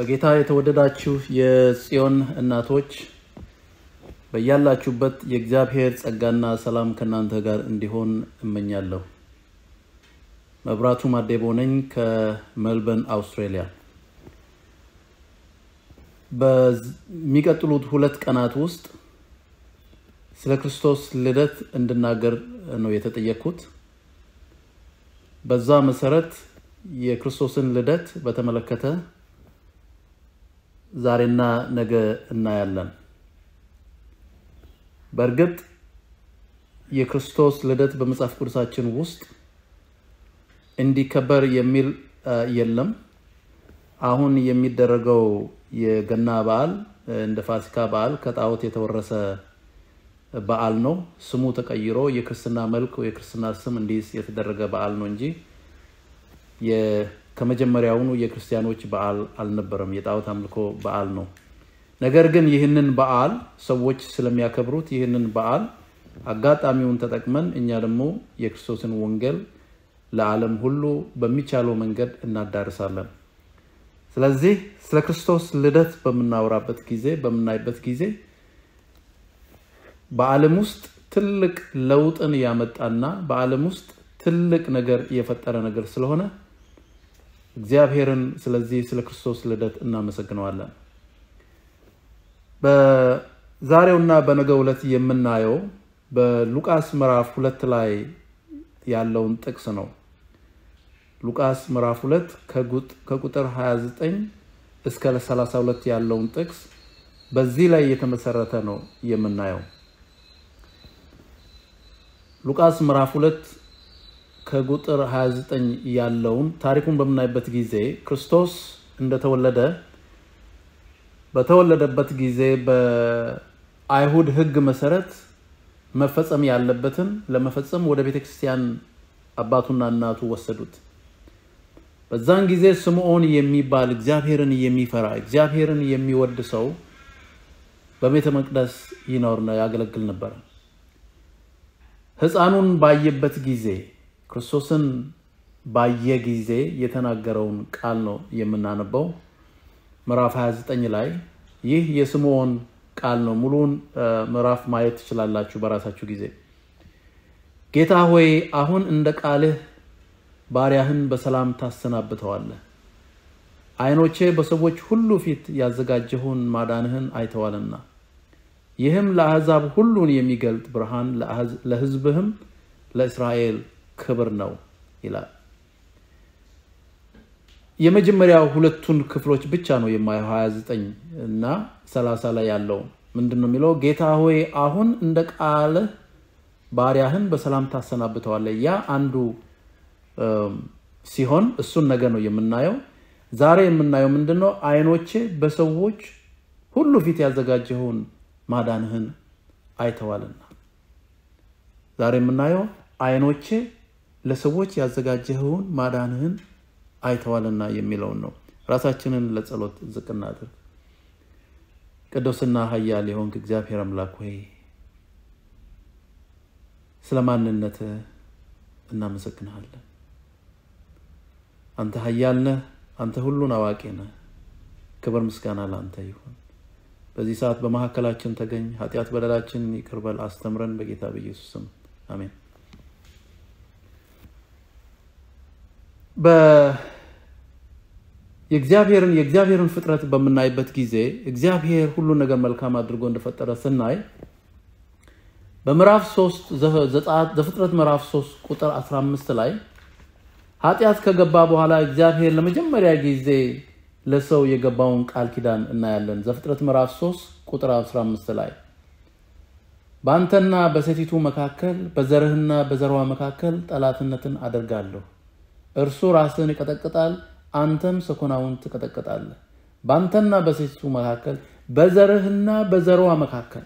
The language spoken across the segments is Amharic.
በጌታ የተወደዳችሁ የጽዮን እናቶች በያላችሁበት የእግዚአብሔር ጸጋና ሰላም ከእናንተ ጋር እንዲሆን እመኛለሁ። መብራቱ ማዴቦ ነኝ ከሜልበርን አውስትራሊያ። በሚቀጥሉት ሁለት ቀናት ውስጥ ስለ ክርስቶስ ልደት እንድናገር ነው የተጠየቅኩት። በዛ መሰረት የክርስቶስን ልደት በተመለከተ ዛሬና ነገ እናያለን። በእርግጥ የክርስቶስ ልደት በመጽሐፍ ቅዱሳችን ውስጥ እንዲከበር የሚል የለም። አሁን የሚደረገው የገና በዓል እንደ ፋሲካ በዓል ከጣዖት የተወረሰ በዓል ነው። ስሙ ተቀይሮ የክርስትና መልክ የክርስትና ስም እንዲይዝ የተደረገ በዓል ነው እንጂ ከመጀመሪያውኑ የክርስቲያኖች በዓል አልነበረም። የጣዖት አምልኮ በዓል ነው። ነገር ግን ይህንን በዓል ሰዎች ስለሚያከብሩት ይህንን በዓል አጋጣሚውን ተጠቅመን እኛ ደግሞ የክርስቶስን ወንጌል ለዓለም ሁሉ በሚቻለው መንገድ እናዳርሳለን። ስለዚህ ስለ ክርስቶስ ልደት በምናወራበት ጊዜ በምናይበት ጊዜ በዓለም ውስጥ ትልቅ ለውጥን ያመጣና በዓለም ውስጥ ትልቅ ነገር የፈጠረ ነገር ስለሆነ እግዚአብሔርን ስለዚህ ስለ ክርስቶስ ልደት እናመሰግነዋለን። በዛሬውና በነገው ዕለት የምናየው በሉቃስ ምዕራፍ ሁለት ላይ ያለውን ጥቅስ ነው። ሉቃስ ምዕራፍ ሁለት ከቁጥር 29 እስከ 32 ያለውን ጥቅስ በዚህ ላይ የተመሰረተ ነው የምናየው። ሉቃስ ምዕራፍ ሁለት ከቁጥር 29 ያለውን ታሪኩን በምናይበት ጊዜ ክርስቶስ እንደተወለደ በተወለደበት ጊዜ በአይሁድ ሕግ መሰረት መፈጸም ያለበትን ለመፈጸም ወደ ቤተ ክርስቲያን አባቱና እናቱ ወሰዱት። በዛን ጊዜ ስምዖን የሚባል እግዚአብሔርን የሚፈራ እግዚአብሔርን የሚወድ ሰው በቤተ መቅደስ ይኖር ያገለግል ነበረ። ሕፃኑን ባየበት ጊዜ ክርስቶስን ባየ ጊዜ የተናገረውን ቃል ነው የምናነበው። ምዕራፍ 29 ላይ ይህ የስምዖን ቃል ነው። ሙሉውን ምዕራፍ ማየት ትችላላችሁ በራሳችሁ ጊዜ። ጌታ ሆይ አሁን እንደ ቃልህ ባሪያህን በሰላም ታሰናብተዋለህ። ዓይኖቼ በሰዎች ሁሉ ፊት ያዘጋጀውን ማዳንህን አይተዋልና ይህም ለአሕዛብ ሁሉን የሚገልጥ ብርሃን ለሕዝብህም ለእስራኤል ክብር ነው ይላል። የመጀመሪያው ሁለቱን ክፍሎች ብቻ ነው የማየው 29 እና 30 ላይ ያለው ምንድን ነው የሚለው? ጌታ ሆይ አሁን እንደ ቃልህ ባሪያህን በሰላም ታሰናብተዋለህ። ያ አንዱ ሲሆን እሱን ነገ ነው የምናየው። ዛሬ የምናየው ምንድን ነው? ዓይኖቼ በሰዎች ሁሉ ፊት ያዘጋጀውን ማዳንህን አይተዋልና። ዛሬ የምናየው ዓይኖቼ ለሰዎች ያዘጋጀኸውን ማዳንህን አይተዋልና የሚለውን ነው። ራሳችንን ለጸሎት ዝቅ እናድርግ። ቅዱስና ኃያል የሆንክ እግዚአብሔር አምላክ ሆይ ስለ ማንነትህ እናመሰግንሃለን። አንተ ኃያል ነህ። አንተ ሁሉን አዋቂ ነህ። ክብር ምስጋና ለአንተ ይሁን። በዚህ ሰዓት በመካከላችን ተገኝ። ኃጢአት በደላችንን ይቅር በል፣ አስተምረን። በጌታ በኢየሱስ ስም አሜን። የእግዚአብሔርን የእግዚአብሔርን ፍጥረት በምናይበት ጊዜ እግዚአብሔር ሁሉን ነገር መልካም አድርጎ እንደፈጠረ ስናይ በምዕራፍ 3 ዘፍጥረት ምዕራፍ 3 ቁጥር 15 ላይ ኃጢአት ከገባ በኋላ እግዚአብሔር ለመጀመሪያ ጊዜ ለሰው የገባውን ቃል ኪዳን እናያለን። ዘፍጥረት ምዕራፍ 3 ቁጥር 15 ላይ በአንተና በሴቲቱ መካከል በዘርህና በዘርዋ መካከል ጠላትነትን አደርጋለሁ። እርሱ ራስህን ይቀጠቅጣል፣ አንተም ሰኮናውን ትቀጠቅጣለህ። በአንተና በሴቲቱ መካከል በዘርህና በዘርዋ መካከል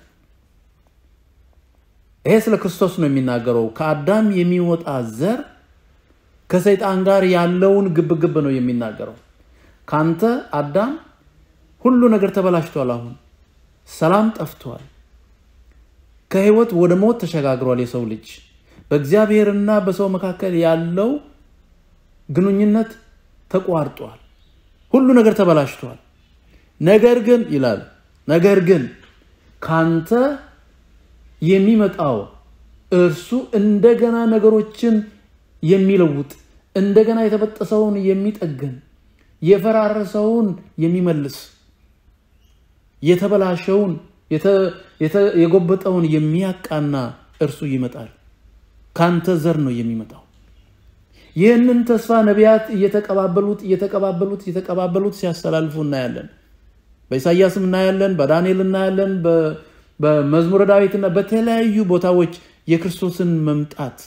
ይሄ ስለ ክርስቶስ ነው የሚናገረው። ከአዳም የሚወጣ ዘር ከሰይጣን ጋር ያለውን ግብግብ ነው የሚናገረው። ካንተ አዳም ሁሉ ነገር ተበላሽቷል። አሁን ሰላም ጠፍቷል። ከህይወት ወደ ሞት ተሸጋግሯል። የሰው ልጅ በእግዚአብሔርና በሰው መካከል ያለው ግንኙነት ተቋርጧል። ሁሉ ነገር ተበላሽቷል። ነገር ግን ይላል ነገር ግን ካንተ የሚመጣው እርሱ እንደገና ነገሮችን የሚለውጥ እንደገና የተበጠሰውን የሚጠግን የፈራረሰውን የሚመልስ የተበላሸውን የጎበጠውን የሚያቃና እርሱ ይመጣል። ካንተ ዘር ነው የሚመጣው። ይህንን ተስፋ ነቢያት እየተቀባበሉት እየተቀባበሉት እየተቀባበሉት ሲያስተላልፉ እናያለን። በኢሳያስም እናያለን፣ በዳንኤል እናያለን፣ በመዝሙረ ዳዊትና በተለያዩ ቦታዎች የክርስቶስን መምጣት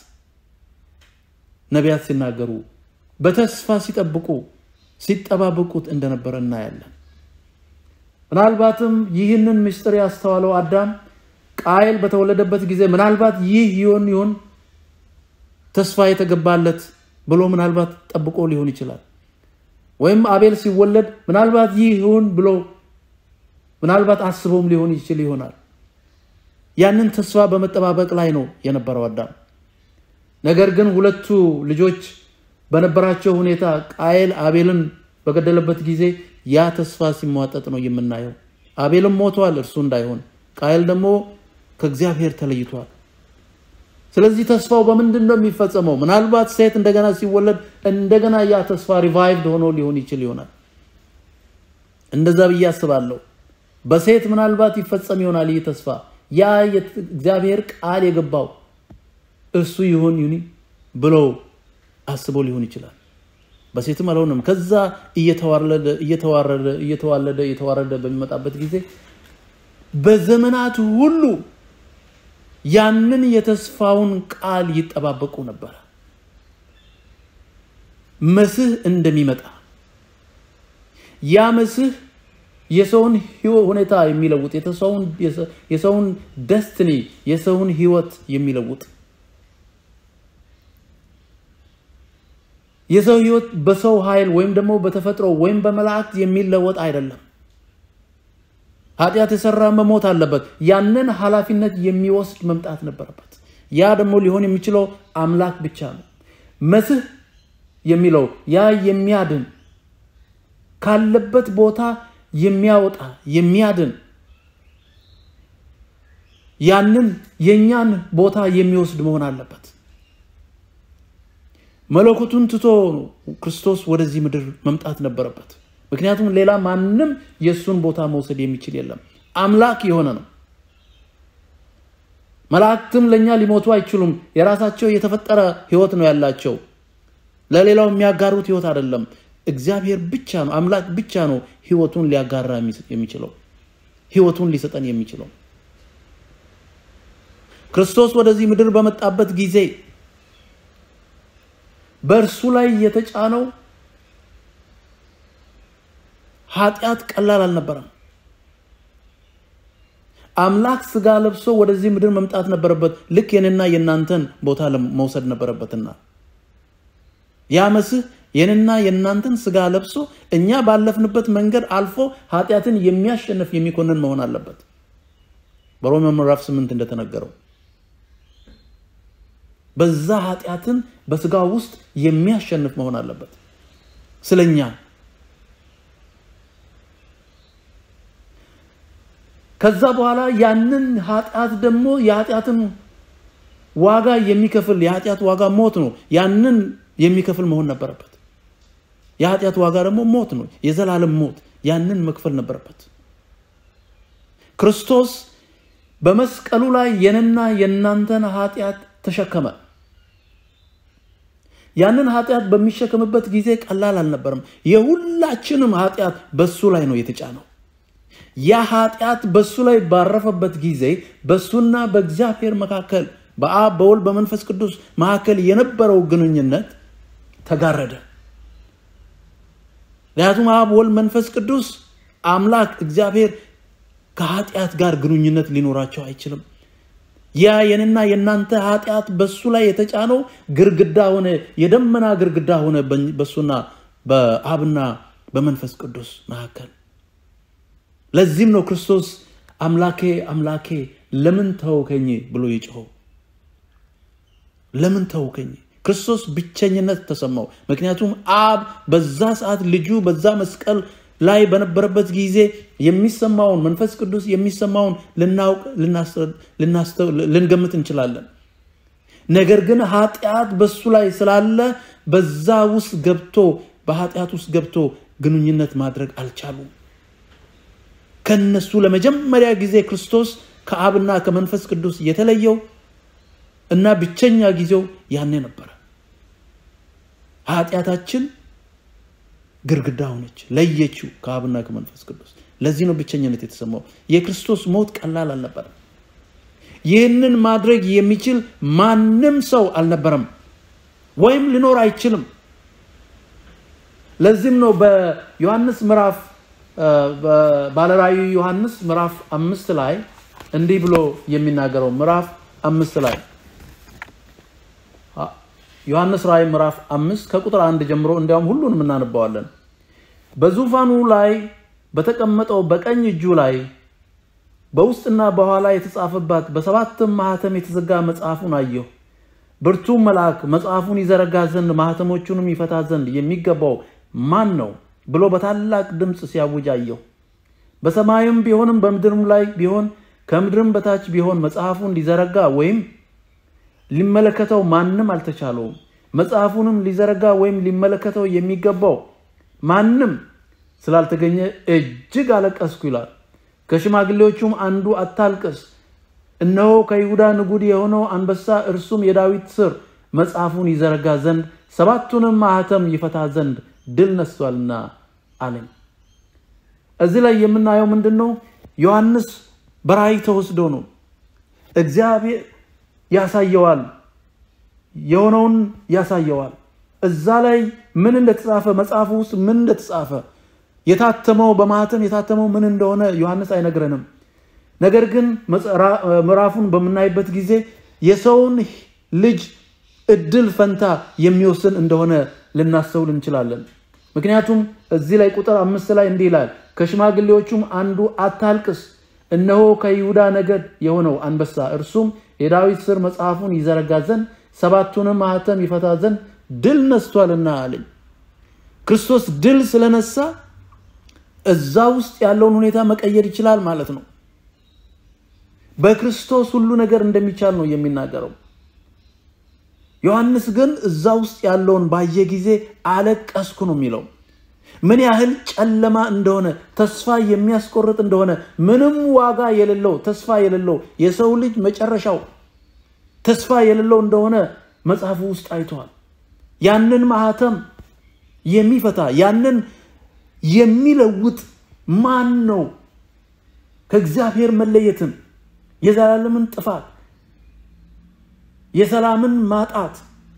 ነቢያት ሲናገሩ በተስፋ ሲጠብቁ ሲጠባበቁት እንደነበረ እናያለን። ምናልባትም ይህንን ምስጢር ያስተዋለው አዳም ቃየል በተወለደበት ጊዜ ምናልባት ይህ ይሆን ይሆን ተስፋ የተገባለት ብሎ ምናልባት ጠብቆ ሊሆን ይችላል። ወይም አቤል ሲወለድ ምናልባት ይህ ይሆን ብሎ ምናልባት አስቦም ሊሆን ይችል ይሆናል። ያንን ተስፋ በመጠባበቅ ላይ ነው የነበረው አዳም። ነገር ግን ሁለቱ ልጆች በነበራቸው ሁኔታ ቃየል አቤልን በገደለበት ጊዜ ያ ተስፋ ሲሟጠጥ ነው የምናየው። አቤልም ሞቷል እርሱ እንዳይሆን፣ ቃየል ደግሞ ከእግዚአብሔር ተለይቷል። ስለዚህ ተስፋው በምንድን ነው የሚፈጸመው? ምናልባት ሴት እንደገና ሲወለድ እንደገና ያ ተስፋ ሪቫይቭድ ሆኖ ሊሆን ይችል ይሆናል። እንደዛ ብዬ አስባለሁ። በሴት ምናልባት ይፈጸም ይሆናል ይህ ተስፋ። ያ እግዚአብሔር ቃል የገባው እሱ ይሆን ይሁን ብሎ አስቦ ሊሆን ይችላል። በሴትም አልሆነም። ከዛ እየተዋረደ እየተዋረደ እየተዋለደ እየተዋረደ በሚመጣበት ጊዜ በዘመናት ሁሉ ያንን የተስፋውን ቃል ይጠባበቁ ነበረ። መስህ እንደሚመጣ ያ መስህ የሰውን ሁኔታ የሚለውጥ የሰውን ደስትኒ የሰውን ህይወት የሚለውጥ የሰው ህይወት በሰው ኃይል ወይም ደግሞ በተፈጥሮ ወይም በመላእክት የሚለወጥ አይደለም። ኃጢአት የሰራ መሞት አለበት። ያንን ኃላፊነት የሚወስድ መምጣት ነበረበት። ያ ደግሞ ሊሆን የሚችለው አምላክ ብቻ ነው። መስህ የሚለው ያ የሚያድን ካለበት ቦታ የሚያወጣ የሚያድን ያንን የእኛን ቦታ የሚወስድ መሆን አለበት። መለኮቱን ትቶ ክርስቶስ ወደዚህ ምድር መምጣት ነበረበት። ምክንያቱም ሌላ ማንም የእሱን ቦታ መውሰድ የሚችል የለም። አምላክ የሆነ ነው። መላእክትም ለእኛ ሊሞቱ አይችሉም። የራሳቸው የተፈጠረ ህይወት ነው ያላቸው። ለሌላው የሚያጋሩት ህይወት አይደለም። እግዚአብሔር ብቻ ነው፣ አምላክ ብቻ ነው ህይወቱን ሊያጋራ የሚችለው ህይወቱን ሊሰጠን የሚችለው። ክርስቶስ ወደዚህ ምድር በመጣበት ጊዜ በእርሱ ላይ የተጫነው ኃጢአት ቀላል አልነበረም። አምላክ ስጋ ለብሶ ወደዚህ ምድር መምጣት ነበረበት። ልክ የኔና የእናንተን ቦታ መውሰድ ነበረበትና ያ መስህ የኔና የእናንተን ስጋ ለብሶ እኛ ባለፍንበት መንገድ አልፎ ኃጢአትን የሚያሸንፍ የሚኮንን መሆን አለበት። በሮሜ ምዕራፍ ስምንት እንደተነገረው በዛ ኃጢአትን በስጋ ውስጥ የሚያሸንፍ መሆን አለበት ስለኛ ከዛ በኋላ ያንን ኃጢአት ደግሞ የኃጢአትን ዋጋ የሚከፍል የኃጢአት ዋጋ ሞት ነው። ያንን የሚከፍል መሆን ነበረበት። የኃጢአት ዋጋ ደግሞ ሞት ነው፣ የዘላለም ሞት። ያንን መክፈል ነበረበት። ክርስቶስ በመስቀሉ ላይ የኔና የእናንተን ኃጢአት ተሸከመ። ያንን ኃጢአት በሚሸከምበት ጊዜ ቀላል አልነበረም። የሁላችንም ኃጢአት በሱ ላይ ነው የተጫነው። ያ ኃጢአት በሱ ላይ ባረፈበት ጊዜ በሱና በእግዚአብሔር መካከል በአብ በወልድ በመንፈስ ቅዱስ መካከል የነበረው ግንኙነት ተጋረደ። ምክንያቱም አብ ወልድ መንፈስ ቅዱስ አምላክ እግዚአብሔር ከኃጢአት ጋር ግንኙነት ሊኖራቸው አይችልም። ያ የኔና የእናንተ ኃጢአት በሱ ላይ የተጫነው ግርግዳ ሆነ፣ የደመና ግርግዳ ሆነ በሱና በአብና በመንፈስ ቅዱስ መካከል። ለዚህም ነው ክርስቶስ አምላኬ አምላኬ ለምን ተውከኝ ብሎ የጮኸው። ለምን ተውከኝ? ክርስቶስ ብቸኝነት ተሰማው። ምክንያቱም አብ በዛ ሰዓት ልጁ በዛ መስቀል ላይ በነበረበት ጊዜ የሚሰማውን መንፈስ ቅዱስ የሚሰማውን ልናውቅ ልንገምት እንችላለን። ነገር ግን ኃጢአት በሱ ላይ ስላለ በዛ ውስጥ ገብቶ በኃጢአት ውስጥ ገብቶ ግንኙነት ማድረግ አልቻሉም። ከነሱ ለመጀመሪያ ጊዜ ክርስቶስ ከአብና ከመንፈስ ቅዱስ የተለየው እና ብቸኛ ጊዜው ያኔ ነበረ። ኃጢአታችን ግርግዳ ሆነች፣ ለየችው ከአብና ከመንፈስ ቅዱስ። ለዚህ ነው ብቸኝነት የተሰማው። የክርስቶስ ሞት ቀላል አልነበረም። ይህንን ማድረግ የሚችል ማንም ሰው አልነበረም፣ ወይም ሊኖር አይችልም። ለዚህም ነው በዮሐንስ ምዕራፍ ባለራእዩ ዮሐንስ ምዕራፍ አምስት ላይ እንዲህ ብሎ የሚናገረው ምዕራፍ አምስት ላይ ዮሐንስ ራእይ ምዕራፍ አምስት ከቁጥር አንድ ጀምሮ እንዲያውም ሁሉንም እናነባዋለን። በዙፋኑ ላይ በተቀመጠው በቀኝ እጁ ላይ በውስጥና በኋላ የተጻፈባት በሰባትም ማህተም የተዘጋ መጽሐፉን አየሁ። ብርቱም መልአክ መጽሐፉን ይዘረጋ ዘንድ ማህተሞቹንም ይፈታ ዘንድ የሚገባው ማን ነው ብሎ በታላቅ ድምፅ ሲያውጅ አየሁ። በሰማይም ቢሆንም በምድርም ላይ ቢሆን ከምድርም በታች ቢሆን መጽሐፉን ሊዘረጋ ወይም ሊመለከተው ማንም አልተቻለውም። መጽሐፉንም ሊዘረጋ ወይም ሊመለከተው የሚገባው ማንም ስላልተገኘ እጅግ አለቀስኩ ይላል። ከሽማግሌዎቹም አንዱ አታልቅስ፣ እነሆ ከይሁዳ ንጉድ የሆነው አንበሳ እርሱም የዳዊት ስር መጽሐፉን ይዘረጋ ዘንድ ሰባቱንም ማህተም ይፈታ ዘንድ ድል ነስቷልና አለኝ። እዚህ ላይ የምናየው ምንድን ነው? ዮሐንስ በራእይ ተወስዶ ነው። እግዚአብሔር ያሳየዋል፣ የሆነውን ያሳየዋል። እዛ ላይ ምን እንደተጻፈ መጽሐፉ ውስጥ ምን እንደተጻፈ የታተመው በማህተም የታተመው ምን እንደሆነ ዮሐንስ አይነግረንም። ነገር ግን ምዕራፉን በምናይበት ጊዜ የሰውን ልጅ እድል ፈንታ የሚወስን እንደሆነ ልናስተውል እንችላለን። ምክንያቱም እዚህ ላይ ቁጥር አምስት ላይ እንዲህ ይላል፣ ከሽማግሌዎቹም አንዱ አታልቅስ፣ እነሆ ከይሁዳ ነገድ የሆነው አንበሳ እርሱም የዳዊት ስር መጽሐፉን ይዘረጋ ዘንድ ሰባቱንም ማህተም ይፈታ ዘንድ ድል ነስቷልና አለኝ። ክርስቶስ ድል ስለነሳ እዛ ውስጥ ያለውን ሁኔታ መቀየር ይችላል ማለት ነው። በክርስቶስ ሁሉ ነገር እንደሚቻል ነው የሚናገረው። ዮሐንስ ግን እዛ ውስጥ ያለውን ባየ ጊዜ አለቀስኩ ነው የሚለው። ምን ያህል ጨለማ እንደሆነ፣ ተስፋ የሚያስቆርጥ እንደሆነ፣ ምንም ዋጋ የሌለው ተስፋ የሌለው የሰው ልጅ መጨረሻው ተስፋ የሌለው እንደሆነ መጽሐፉ ውስጥ አይተዋል። ያንን ማህተም የሚፈታ ያንን የሚለውጥ ማን ነው? ከእግዚአብሔር መለየትን፣ የዘላለምን ጥፋት፣ የሰላምን ማጣት፣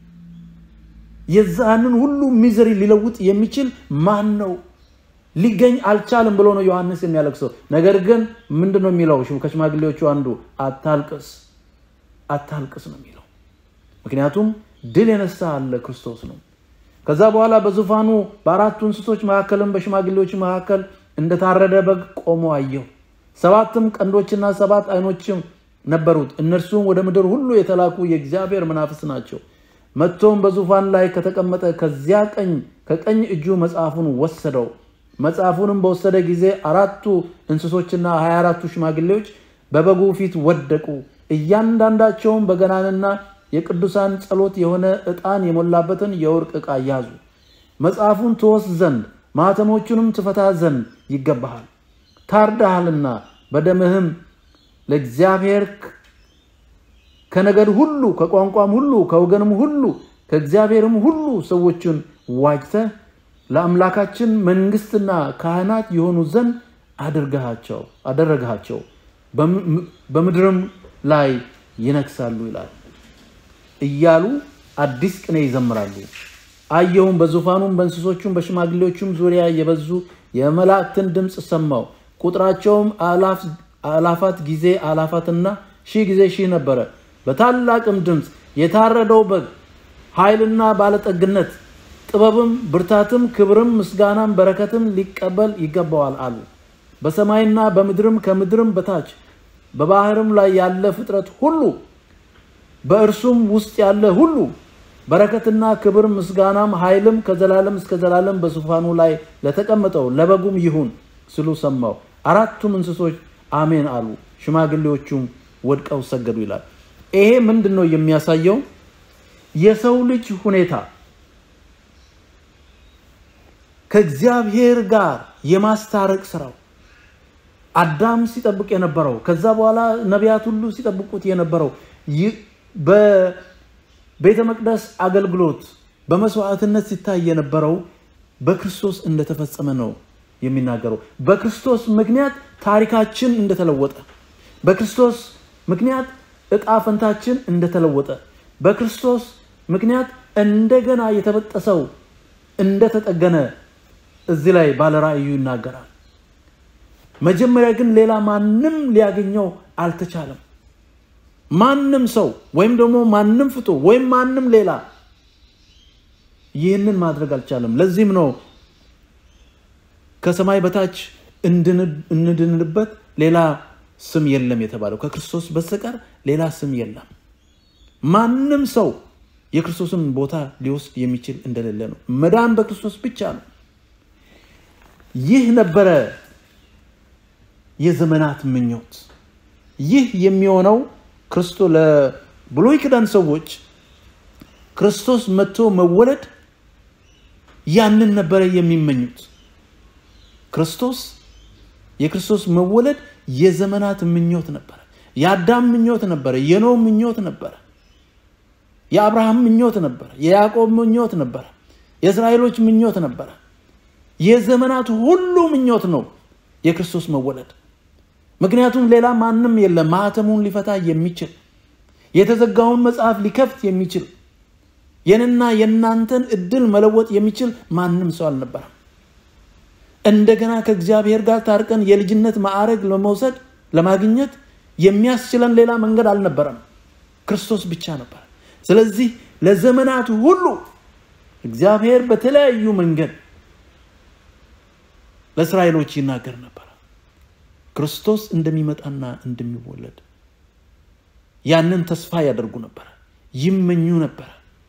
የዛንን ሁሉ ሚዘሪ ሊለውጥ የሚችል ማን ነው? ሊገኝ አልቻልም ብሎ ነው ዮሐንስ የሚያለቅሰው። ነገር ግን ምንድን ነው የሚለው? ከሽማግሌዎቹ አንዱ አታልቅስ፣ አታልቅስ ነው የሚለው። ምክንያቱም ድል የነሳ አለ ክርስቶስ ነው። ከዛ በኋላ በዙፋኑ በአራቱ እንስሶች መካከልም በሽማግሌዎች መካከል እንደታረደ በግ ቆሞ አየሁ። ሰባትም ቀንዶችና ሰባት ዓይኖችም ነበሩት። እነርሱም ወደ ምድር ሁሉ የተላኩ የእግዚአብሔር መናፍስት ናቸው። መጥቶም በዙፋን ላይ ከተቀመጠ ከዚያ ቀኝ ከቀኝ እጁ መጽሐፉን ወሰደው። መጽሐፉንም በወሰደ ጊዜ አራቱ እንስሶችና ሀያ አራቱ ሽማግሌዎች በበጉ ፊት ወደቁ። እያንዳንዳቸውም በገናንና የቅዱሳን ጸሎት የሆነ ዕጣን የሞላበትን የወርቅ ዕቃ ያዙ። መጽሐፉን ትወስድ ዘንድ ማኅተሞቹንም ትፈታ ዘንድ ይገባሃል፣ ታርዳሃልና በደምህም ለእግዚአብሔር ከነገድ ሁሉ ከቋንቋም ሁሉ ከወገንም ሁሉ ከእግዚአብሔርም ሁሉ ሰዎችን ዋጅተህ ለአምላካችን መንግሥትና ካህናት የሆኑ ዘንድ አድርገሃቸው አደረግሃቸው በምድርም ላይ ይነግሳሉ ይላል እያሉ አዲስ ቅኔ ይዘምራሉ። አየሁም፣ በዙፋኑም በእንስሶቹም በሽማግሌዎቹም ዙሪያ የበዙ የመላእክትን ድምፅ ሰማው። ቁጥራቸውም አላፋት ጊዜ አላፋትና ሺህ ጊዜ ሺህ ነበረ። በታላቅም ድምፅ የታረደው በግ ኃይልና ባለጠግነት፣ ጥበብም፣ ብርታትም፣ ክብርም፣ ምስጋናም፣ በረከትም ሊቀበል ይገባዋል አሉ። በሰማይና በምድርም ከምድርም በታች በባህርም ላይ ያለ ፍጥረት ሁሉ በእርሱም ውስጥ ያለ ሁሉ በረከትና ክብር ምስጋናም ኃይልም ከዘላለም እስከ ዘላለም በዙፋኑ ላይ ለተቀመጠው ለበጉም ይሁን ስሉ ሰማው። አራቱም እንስሶች አሜን አሉ፣ ሽማግሌዎቹም ወድቀው ሰገዱ ይላል። ይሄ ምንድን ነው የሚያሳየው? የሰው ልጅ ሁኔታ ከእግዚአብሔር ጋር የማስታረቅ ስራው አዳም ሲጠብቅ የነበረው ከዛ በኋላ ነቢያት ሁሉ ሲጠብቁት የነበረው በቤተ መቅደስ አገልግሎት በመስዋዕትነት ሲታይ የነበረው በክርስቶስ እንደተፈጸመ ነው የሚናገረው። በክርስቶስ ምክንያት ታሪካችን እንደተለወጠ፣ በክርስቶስ ምክንያት እጣ ፈንታችን እንደተለወጠ፣ በክርስቶስ ምክንያት እንደገና የተበጠሰው እንደተጠገነ እዚህ ላይ ባለራእዩ ይናገራል። መጀመሪያ ግን ሌላ ማንም ሊያገኘው አልተቻለም። ማንም ሰው ወይም ደግሞ ማንም ፍጡር ወይም ማንም ሌላ ይህንን ማድረግ አልቻለም። ለዚህም ነው ከሰማይ በታች እንድንበት ሌላ ስም የለም የተባለው። ከክርስቶስ በስተቀር ሌላ ስም የለም። ማንም ሰው የክርስቶስን ቦታ ሊወስድ የሚችል እንደሌለ ነው። መዳን በክርስቶስ ብቻ ነው። ይህ ነበረ የዘመናት ምኞት። ይህ የሚሆነው ክርስቶ ለብሉይ ኪዳን ሰዎች ክርስቶስ መጥቶ መወለድ ያንን ነበረ የሚመኙት። ክርስቶስ የክርስቶስ መወለድ የዘመናት ምኞት ነበረ። የአዳም ምኞት ነበረ። የኖህ ምኞት ነበረ። የአብርሃም ምኞት ነበረ። የያዕቆብ ምኞት ነበረ። የእስራኤሎች ምኞት ነበረ። የዘመናት ሁሉ ምኞት ነው የክርስቶስ መወለድ። ምክንያቱም ሌላ ማንም የለም ማህተሙን ሊፈታ የሚችል የተዘጋውን መጽሐፍ ሊከፍት የሚችል የንና የእናንተን እድል መለወጥ የሚችል ማንም ሰው አልነበረም። እንደገና ከእግዚአብሔር ጋር ታርቀን የልጅነት ማዕረግ ለመውሰድ ለማግኘት የሚያስችለን ሌላ መንገድ አልነበረም፣ ክርስቶስ ብቻ ነበር። ስለዚህ ለዘመናት ሁሉ እግዚአብሔር በተለያዩ መንገድ ለእስራኤሎች ይናገር ነበር ክርስቶስ እንደሚመጣና እንደሚወለድ ያንን ተስፋ ያደርጉ ነበር፣ ይመኙ ነበር።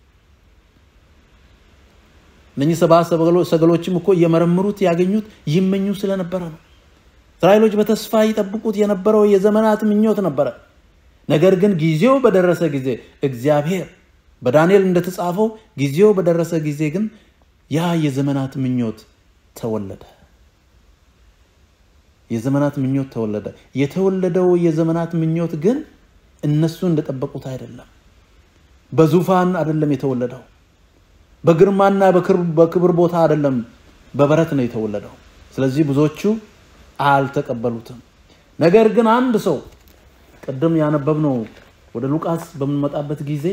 እነኚህ ሰባ ሰገሎችም እኮ እየመረምሩት ያገኙት ይመኙ ስለነበረ ነው። እስራኤሎች በተስፋ ይጠብቁት የነበረው የዘመናት ምኞት ነበረ። ነገር ግን ጊዜው በደረሰ ጊዜ እግዚአብሔር በዳንኤል እንደተጻፈው ጊዜው በደረሰ ጊዜ ግን ያ የዘመናት ምኞት ተወለደ። የዘመናት ምኞት ተወለደ። የተወለደው የዘመናት ምኞት ግን እነሱ እንደጠበቁት አይደለም። በዙፋን አይደለም የተወለደው። በግርማና በክብር ቦታ አይደለም፣ በበረት ነው የተወለደው። ስለዚህ ብዙዎቹ አልተቀበሉትም። ነገር ግን አንድ ሰው ቅድም ያነበብነው ወደ ሉቃስ በምንመጣበት ጊዜ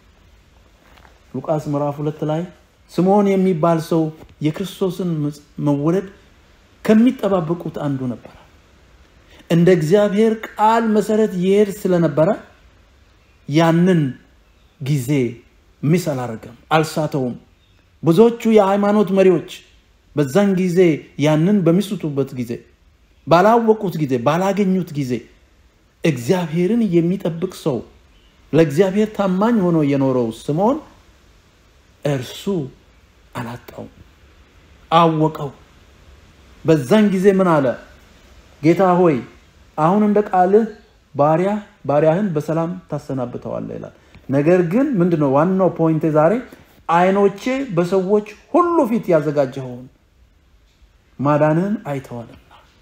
ሉቃስ ምዕራፍ ሁለት ላይ ስምዖን የሚባል ሰው የክርስቶስን መወለድ ከሚጠባበቁት አንዱ ነበረ። እንደ እግዚአብሔር ቃል መሰረት ይሄድ ስለነበረ ያንን ጊዜ ሚስ አላረገም፣ አልሳተውም። ብዙዎቹ የሃይማኖት መሪዎች በዛን ጊዜ ያንን በሚስቱበት ጊዜ፣ ባላወቁት ጊዜ፣ ባላገኙት ጊዜ እግዚአብሔርን የሚጠብቅ ሰው ለእግዚአብሔር ታማኝ ሆኖ የኖረው ስምዖን እርሱ አላጣውም፣ አወቀው። በዛን ጊዜ ምን አለ? ጌታ ሆይ አሁን እንደ ቃልህ ባሪያ ባሪያህን በሰላም ታሰናብተዋለህ ይላል። ነገር ግን ምንድነው ዋናው ፖይንቴ ዛሬ ዓይኖቼ በሰዎች ሁሉ ፊት ያዘጋጀኸውን ማዳንህን አይተዋልና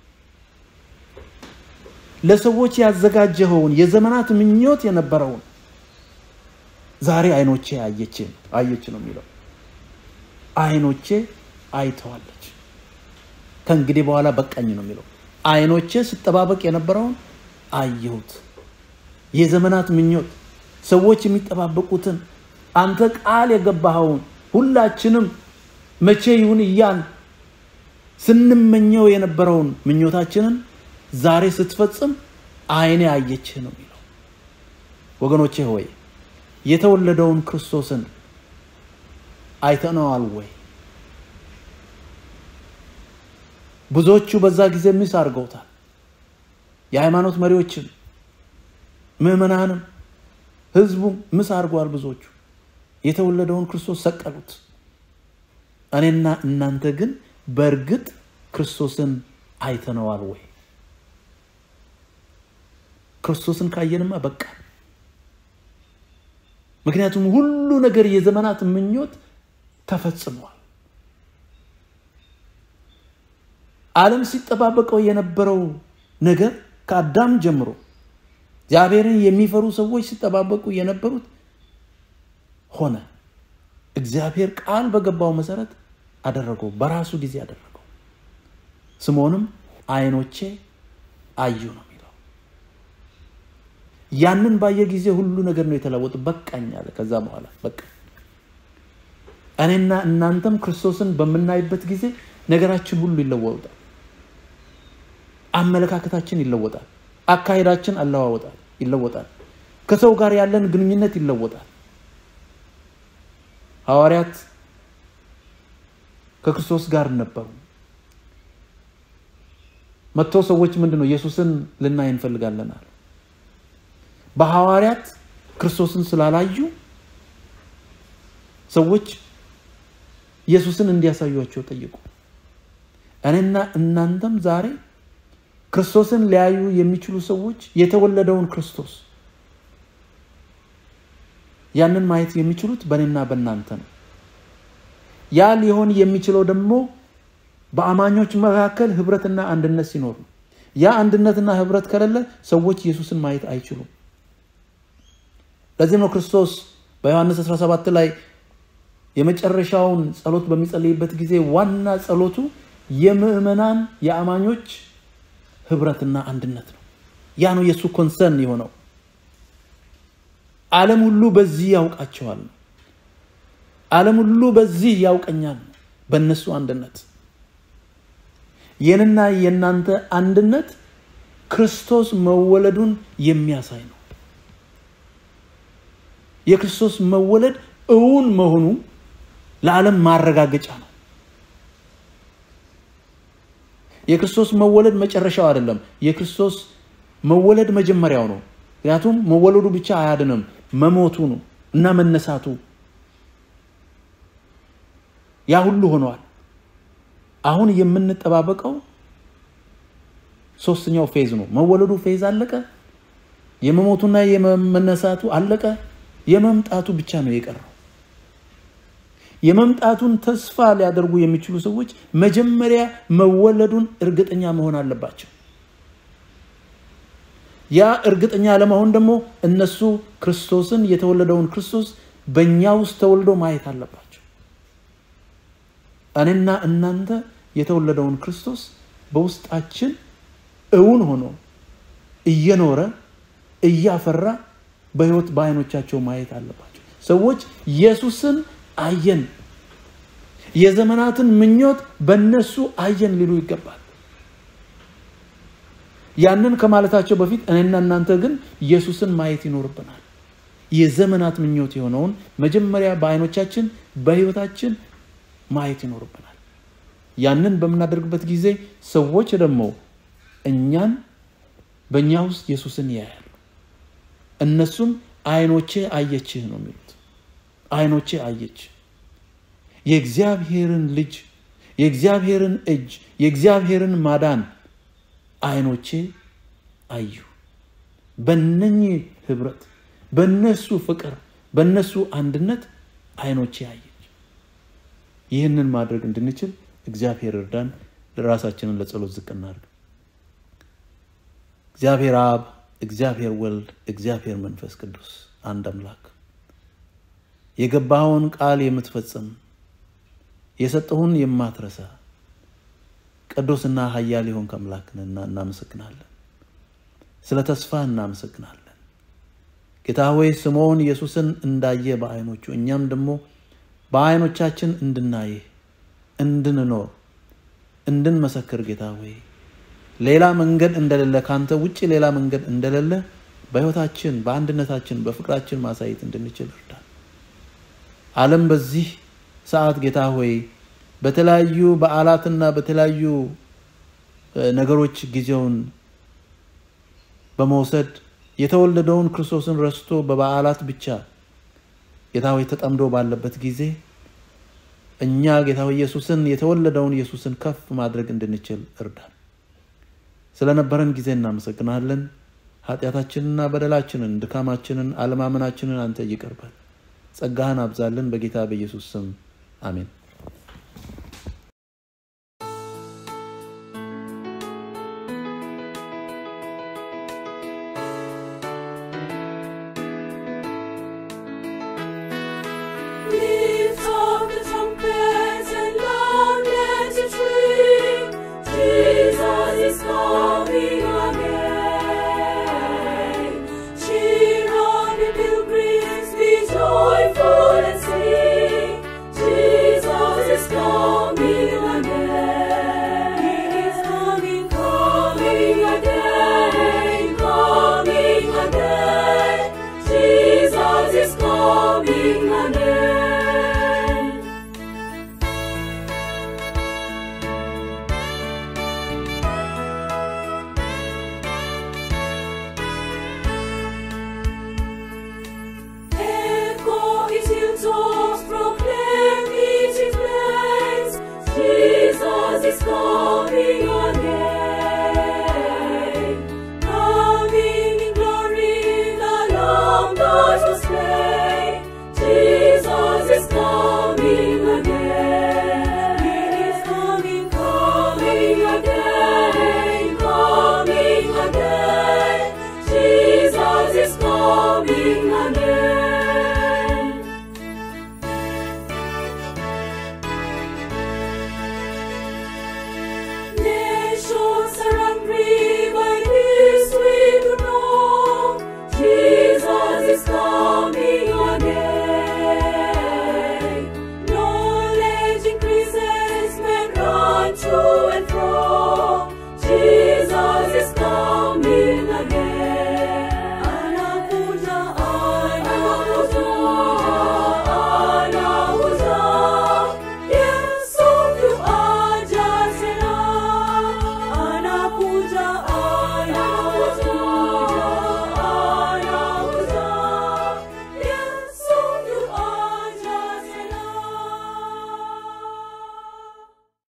ለሰዎች ያዘጋጀኸውን የዘመናት ምኞት የነበረውን ዛሬ ዓይኖቼ አየች አየች ነው የሚለው። ዓይኖቼ አይተዋለች። ከእንግዲህ በኋላ በቃኝ ነው የሚለው። ዓይኖቼ ስጠባበቅ የነበረውን አየሁት። የዘመናት ምኞት ሰዎች የሚጠባበቁትን አንተ ቃል የገባኸውን ሁላችንም መቼ ይሁን እያን ስንመኘው የነበረውን ምኞታችንን ዛሬ ስትፈጽም ዓይኔ አየችህ ነው የሚለው። ወገኖቼ ሆይ የተወለደውን ክርስቶስን አይተነዋል ወይ? ብዙዎቹ በዛ ጊዜ ሚስ አድርገውታል። የሃይማኖት መሪዎችም ምዕመናንም ህዝቡም ምስ አድርገዋል። ብዙዎቹ የተወለደውን ክርስቶስ ሰቀሉት። እኔና እናንተ ግን በእርግጥ ክርስቶስን አይተነዋል ወይ? ክርስቶስን ካየንማ በቃ። ምክንያቱም ሁሉ ነገር የዘመናት ምኞት ተፈጽሟል። ዓለም ሲጠባበቀው የነበረው ነገር ከአዳም ጀምሮ እግዚአብሔርን የሚፈሩ ሰዎች ሲጠባበቁ የነበሩት ሆነ። እግዚአብሔር ቃል በገባው መሰረት አደረገው፣ በራሱ ጊዜ አደረገው። ስምዖንም ዓይኖቼ አዩ ነው የሚለው። ያንን ባየ ጊዜ ሁሉ ነገር ነው የተለወጡ። በቃኝ አለ። ከዛ በኋላ በቃ እኔና እናንተም ክርስቶስን በምናይበት ጊዜ ነገራችን ሁሉ ይለወጣል። አመለካከታችን ይለወጣል። አካሄዳችን አለዋወጣል ይለወጣል። ከሰው ጋር ያለን ግንኙነት ይለወጣል። ሐዋርያት ከክርስቶስ ጋር ነበሩ። መጥተው ሰዎች ምንድን ነው ኢየሱስን ልናይ እንፈልጋለን አሉ። በሐዋርያት ክርስቶስን ስላላዩ ሰዎች ኢየሱስን እንዲያሳዩቸው ጠየቁ። እኔና እናንተም ዛሬ ክርስቶስን ሊያዩ የሚችሉ ሰዎች የተወለደውን ክርስቶስ ያንን ማየት የሚችሉት በእኔና በእናንተ ነው። ያ ሊሆን የሚችለው ደግሞ በአማኞች መካከል ህብረትና አንድነት ሲኖር ነው። ያ አንድነትና ህብረት ከሌለ ሰዎች ኢየሱስን ማየት አይችሉም። ለዚህም ነው ክርስቶስ በዮሐንስ 17 ላይ የመጨረሻውን ጸሎት በሚጸልይበት ጊዜ ዋና ጸሎቱ የምዕመናን የአማኞች ህብረትና አንድነት ነው። ያ ነው የእሱ ኮንሰርን የሆነው። ዓለም ሁሉ በዚህ ያውቃቸዋል። ዓለም ሁሉ በዚህ ያውቀኛል፣ በእነሱ አንድነት። የንና የእናንተ አንድነት ክርስቶስ መወለዱን የሚያሳይ ነው። የክርስቶስ መወለድ እውን መሆኑ ለዓለም ማረጋገጫ ነው። የክርስቶስ መወለድ መጨረሻው አይደለም። የክርስቶስ መወለድ መጀመሪያው ነው። ምክንያቱም መወለዱ ብቻ አያድንም፣ መሞቱ ነው እና መነሳቱ ያ ሁሉ ሆነዋል። አሁን የምንጠባበቀው ሶስተኛው ፌዝ ነው። መወለዱ ፌዝ አለቀ። የመሞቱና የመነሳቱ አለቀ። የመምጣቱ ብቻ ነው የቀረው። የመምጣቱን ተስፋ ሊያደርጉ የሚችሉ ሰዎች መጀመሪያ መወለዱን እርግጠኛ መሆን አለባቸው። ያ እርግጠኛ ለመሆን ደግሞ እነሱ ክርስቶስን የተወለደውን ክርስቶስ በእኛ ውስጥ ተወልዶ ማየት አለባቸው። እኔና እናንተ የተወለደውን ክርስቶስ በውስጣችን እውን ሆኖ እየኖረ እያፈራ በሕይወት በዓይኖቻቸው ማየት አለባቸው። ሰዎች ኢየሱስን አየን፣ የዘመናትን ምኞት በእነሱ አየን ሊሉ ይገባል። ያንን ከማለታቸው በፊት እኔና እናንተ ግን ኢየሱስን ማየት ይኖርብናል። የዘመናት ምኞት የሆነውን መጀመሪያ በዓይኖቻችን በሕይወታችን ማየት ይኖርብናል። ያንን በምናደርግበት ጊዜ ሰዎች ደግሞ እኛን በእኛ ውስጥ ኢየሱስን ያያሉ። እነሱም ዓይኖቼ አየችህ ነው የሚሉት። ዓይኖቼ አየች የእግዚአብሔርን ልጅ የእግዚአብሔርን እጅ የእግዚአብሔርን ማዳን ዓይኖቼ አዩ። በነኚህ ህብረት፣ በነሱ ፍቅር፣ በነሱ አንድነት ዓይኖቼ አየች። ይህንን ማድረግ እንድንችል እግዚአብሔር እርዳን። ራሳችንን ለጸሎት ዝቅ እናድርግ። እግዚአብሔር አብ፣ እግዚአብሔር ወልድ፣ እግዚአብሔር መንፈስ ቅዱስ አንድ አምላክ የገባኸውን ቃል የምትፈጽም የሰጠሁን የማትረሳ ቅዱስና ኃያል የሆንክ አምላክ ነህና እናመሰግናለን። ስለ ተስፋ እናመሰግናለን። ጌታ ሆይ ስምዖን ኢየሱስን እንዳየ በዓይኖቹ እኛም ደግሞ በዓይኖቻችን እንድናይህ እንድንኖር እንድንመሰክር ጌታ ሆይ ሌላ መንገድ እንደሌለ ካንተ ውጭ ሌላ መንገድ እንደሌለ በሕይወታችን በአንድነታችን በፍቅራችን ማሳየት እንድንችል እርዳን። ዓለም በዚህ ሰዓት ጌታ ሆይ በተለያዩ በዓላትና በተለያዩ ነገሮች ጊዜውን በመውሰድ የተወለደውን ክርስቶስን ረስቶ በበዓላት ብቻ ጌታ ሆይ ተጠምዶ ባለበት ጊዜ እኛ ጌታ ሆይ ኢየሱስን የተወለደውን ኢየሱስን ከፍ ማድረግ እንድንችል እርዳን። ስለነበረን ጊዜ እናመሰግናለን። ኃጢአታችንና በደላችንን፣ ድካማችንን፣ አለማመናችንን አንተ ይቅር በል። ጸጋህን አብዛልን። በጌታ በኢየሱስ ስም አሜን። Lift up the trumpets and loud let it ring. Jesus is coming again. Cheer on the pilgrims, be joyful and sing. Jesus is coming again. He is coming, coming again, coming again. Jesus is coming again. Echo his hilltops, proclaim it in plains. Jesus is coming again. Coming in glory, the Lamb that was slain. Jesus is coming again. He is coming, coming again, coming again. Jesus is coming again. Nations are hungry by this we do know. Jesus is coming.